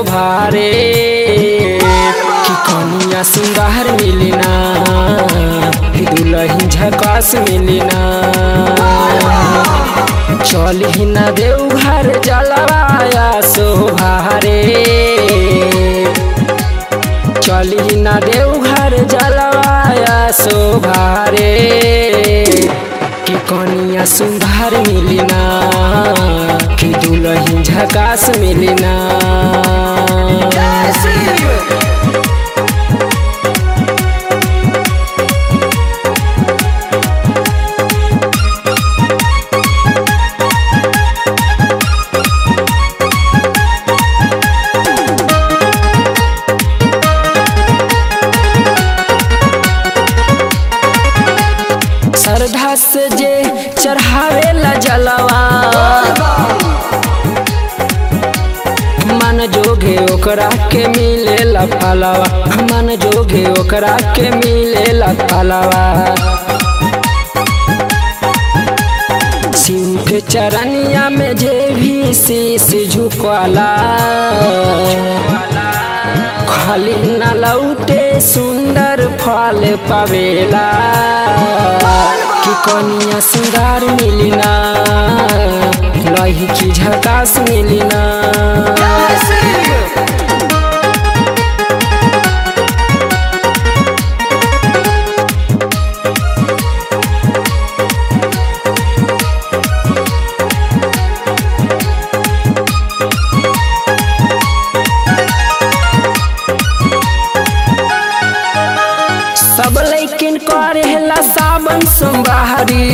शोभारे कि कनिया सुंदर मिलना दुलही झकास मिलना चल ही ना देव घर जलवाया शोभारे चल ही ना देव घर जलवाया शोभारे कि कनिया सुंदर मिलना कि दुलही झकास मिलना श्रद्धा से जे चढ़ावे ला जलवा मन जोगे ओकरा के मिले ला फलवा मन जोगे ओकरा के मिले ला फलवा शिव के चरनिया में जे भी शीश झुकला खाली न लौटे सुंदर फल पावेला कि कनिया सुंदर मिलना लही की झकास मिलना सब लैकिन करेला सावन सोमवारी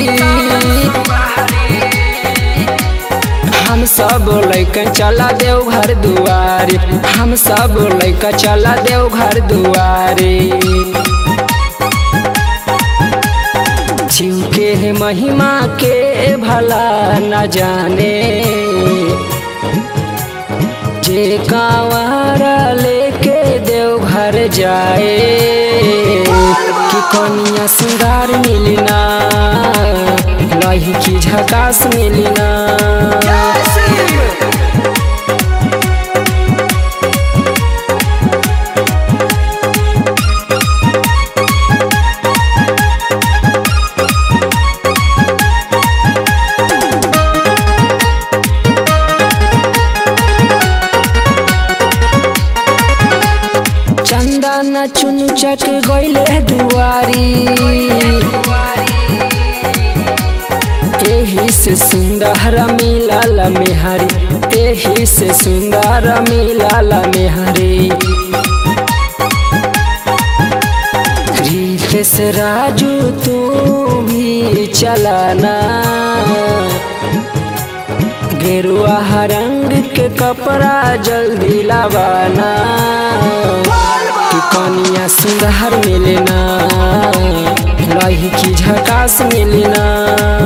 हम सब लैकन चला देव घर दुआरी हम सब लैका चला देव घर दुआरी शिव के महिमा के भला न जाने जे कांवरा लेके देव घर जाए कि कनिया सुंदर मिलना लही की झकास मिलना चंदन चुन चक गईले दुआरी एही से सुंदर मिलल मेहरी एही से सुंदर मिलल मेहरी रीत से राजू तू भी चलाना गेरुआ रंग के कपड़ा जल्दी लावाना कि कनिया सुंदर मिलना लही की झकास मिलना